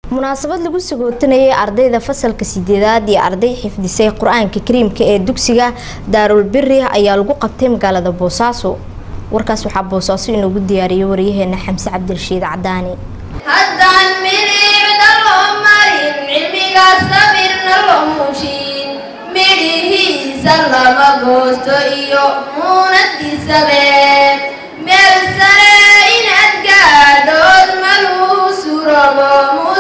munaasabad lagu sagootinayay ardayda fasalka sideedaad iyo arday xifdisay qur-aanka kariimka ee dugsiga daarul biri ayaa lagu qabtay magaalada boosaaso warkaas waxaa boosaaso inoogu diyaariyay waryaheena xamse cabdirashiid cadaani haddaan midhiicda loo marin cilmiga sabirna loo muushin midhihiisa lama goosto iyo muunadiisabe meel sare inaad gaadhood maluu surobo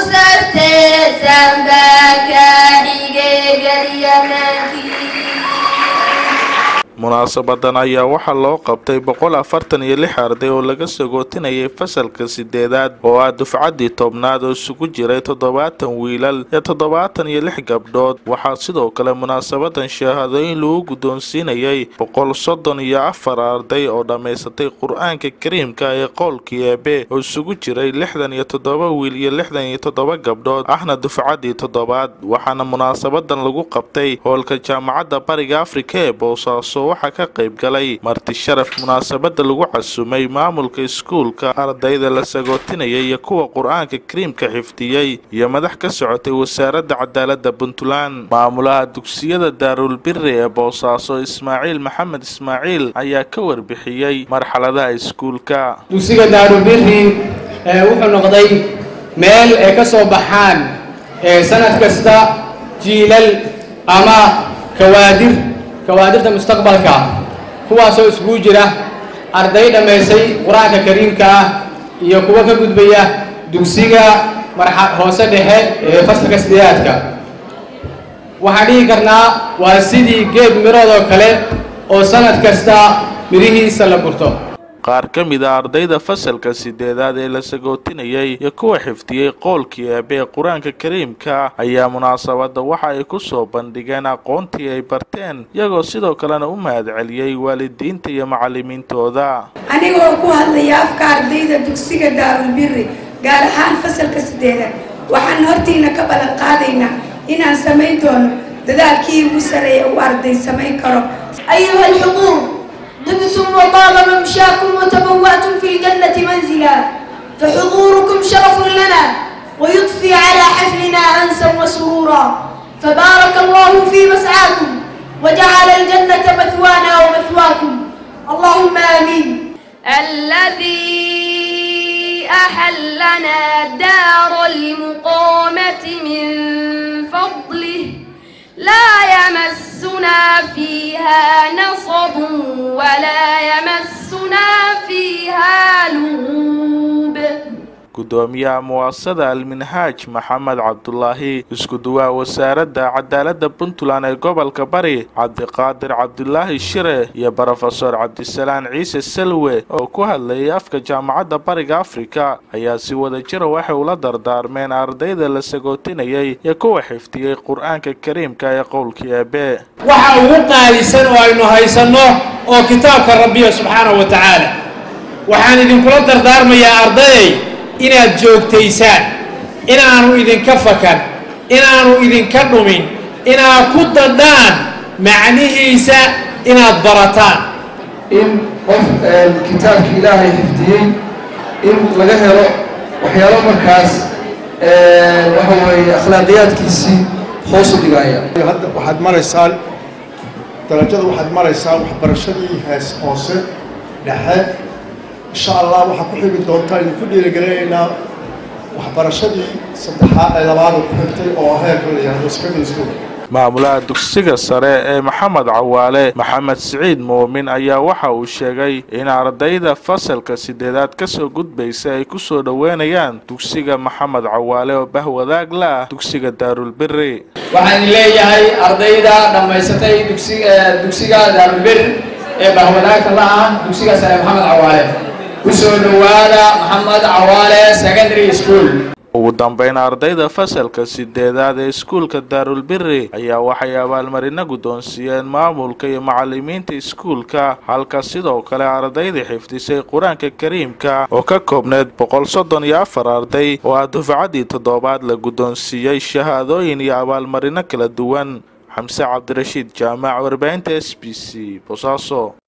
munaasabadan ayaa waxaa loo qabtay boqol afartan iyo lix arday oo laga sagootinayay fasalka sideedaad oo ah dufcaddii tobnaad oo isugu jiray toddobaatan wiilal iyo toddobaatan iyo lix gabdhood waxaa sidoo kale munaasabadan shahaadooyin lagu guddoonsiinayay boqol soddon iyo afar arday oo dhammaysatay qur-aanka kariimka ee qowlkii eebe oo isugu jiray lixdan iyo toddoba wiil iyo lixdan iyo toddoba gabdhood ahna dufcaddii toddobaad waxaana munaasabadan lagu qabtay hoolka jaamacadda bariga afrika ee boosaaso waxaa ka qayb galay marti sharaf munaasabada lagu casumay maamulka iskuulka ardayda la sagootinayay iyo kuwa qur-aanka kariimka xifdiyey iyo madax ka socotay wasaaradda cadaalada puntland maamulaha dugsiyada daarul biri ee boosaaso ismaaciil maxamed ismaaciil ayaa ka warbixiyey marxaladaha iskuulka dugsiga daarulbiri wuxuu noqday meel ay ka soo baxaan sanad kasta jiilal ama kawaadir kawaadirta mustaqbalka kuwaasoo iskugu jira arday dhammaysay qur-aanka kariimka ah iyo kuwo ka gudbaya dugsiga marxa hoose dhexe ee fasalka sideedaadka waxaan dhihi karnaa waa sidii geed mirood oo kale oo sanad kasta midhihiisa la gurto qaar ka mid a ardayda fasalka sideedaad ee la sagootinayay iyo kuwa xifdiyey qoolkii eebe ee qur-aanka kariimka ayaa munaasabada waxa ay ku soo bandhigeen aqoontii ay barteen iyagoo sidoo kalena u mahadceliyey waalidiinta iyo macalimiintooda anigoo ku hadlaya afka ardayda dugsiga daarulbiri gaar ahaan fasalka sideedaad waxaan hortiina ka ballan qaadaynaa inaan samayn doono dadaalkii ugu sareeya uu arday samayn karo ayuha alxuquuq دبتم وطاب ممشاكم وتبوأتم في الجنة منزلا فحضوركم شرف لنا ويضفي على حفلنا أنسا وسرورا فبارك الله في مسعاكم وجعل الجنة مثوانا ومثواكم اللهم آمين الذي أحلنا دار المقامة من فضله لا يمسنا فيها نصب ولا يمسنا فيها لغوب gudoomiyaha muwaasada alminhaaj maxamed cabdulaahi isku-duwaha wasaaradda cadaalada puntland ee gobolka bari cabdiqaadir cabdulaahi shire iyo brofesor cabdisalaan ciise salwe oo ku hadlayay afka jaamacadda bariga afrika ayaa si wada jira waxay ula dardaarmeen ardayda la sagootinayay iyo kuwa xifdiyey qur-aanka kariimka ee qowlkii eebe waxa ugu qaalisan oo aynu haysanno oo kitaabka rabbiya subxaanahu wa tacaala waxaan idinkula dardaarmayaa ardayay inaad joogtaysaan inaanu idinka fakan inaanu idinka dhumin inaad ku dadhaan macnihiisa inaad barataan in qof kitaabka ilaahay xifdiyey in laga helo waxyaalo markaas waxa weeye akhlaaqiyaadkiisii hoos u dhigaya hadda waxaad maraysaan darajada waxaad maraysaan waxbarashadii hees hoose dhexe insha allah waxaa ku xigi doontaa idinku dhiirigelinaynaa waxbarashadii saddexaad ee labaad oo ku xigtay oo heerka la yihahdo secondary school maamulaha dugsiga sare ee maxamed cawaale maxamed siciid muumin ayaa waxa uu sheegay in ardayda fasalka sideedaad kasoo gudbaysa ay ku soo dhoweynayaan dugsiga maxamed cawaale oo bahwadaag la ah dugsiga daarulbiri waxaan leeyahay ardayda dhammaysatay dugsiga daarulbir ee bahwadaagka la ah dugsiga sare maxamed cawaale kusoo dhowaada maxamed cawaale secondary school ugu dambeyn ardayda fasalka sideedaad ee iskuulka daarulbiri ayaa waxay abaalmarino guddoonsiiyeen maamulka iyo macalimiinta iskuulka halka sidoo kale ardaydii xifdisay qur-aanka kariimka oo ka koobneed boqol soddon iyo afar arday oo ah dufcaddii toddobaad la guddoonsiiyey shahaadooyin iyo abaalmarino kala duwan xamse cabdirashiid jaamac warbaahinta s b c bosaaso